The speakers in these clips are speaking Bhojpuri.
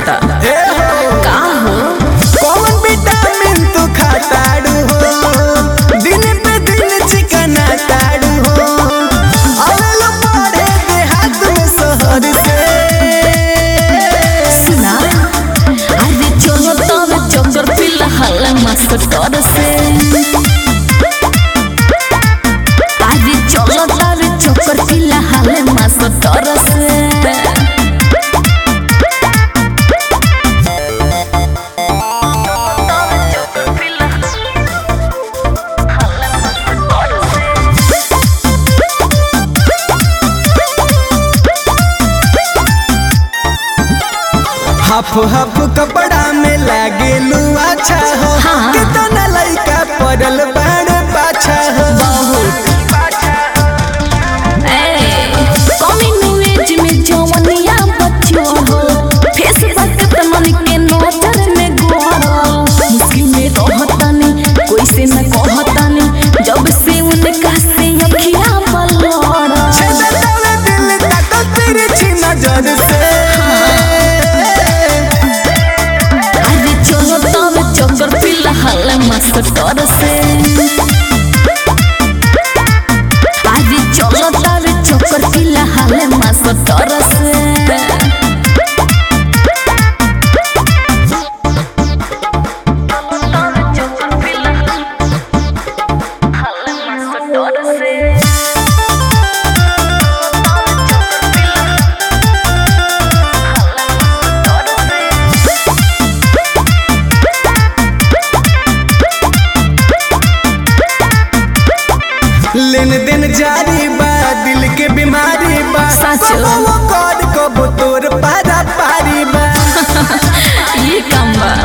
होता ए हो का हो कौन विटामिन तू खाताड़ू हो दिन पे दिन चिकना ताड़ू हो अवेलो पड़े देहात में शहर से सुना अरे चलो तब चक्कर फिलहाल मास्टर से अरे चलो तब चक्कर फिलहाल मास्टर से हाफ हाफ कपड़ा में लागे लू अच्छा हो हाँ। कितना लइका पड़ल बाड़ पाछा हो बहुत कमिंग एज में जवनिया बच्चो हो फेसबुक पे मन के नजर में गोरो मुश्किल में रहतानी कोई से न कहतानी जब से उनका से अखियां पलड़ा छेदतावे दिल ताको तिरछी नजर से अरे चलो तब चक्कर फिलहाल मास्टर से अरे चलो तब चक्कर फिलहाल मास्टर से लेन देन जारी बा दिल के बीमारी बा सच। कबो वो कौन कबो तोर पारा पारी बा ये काम बा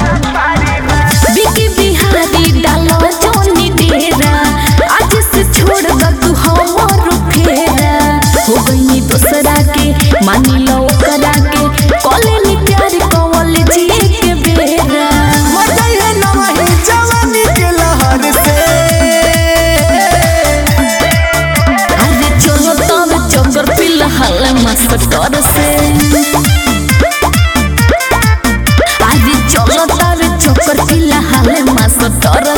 बिकी बिहारी डालो जोनी डेरा आज से छोड़ द तू हमर फेरा हो गई दूसरा के मानी लो करा के कॉलेज प्यार कॉलेज के बेरा मजा है नवही जवानी के लहर से अरे चलो तब चक्कर फिलहाल मास्टर से अरे चलो तब चक्कर फिलहाल मास्टर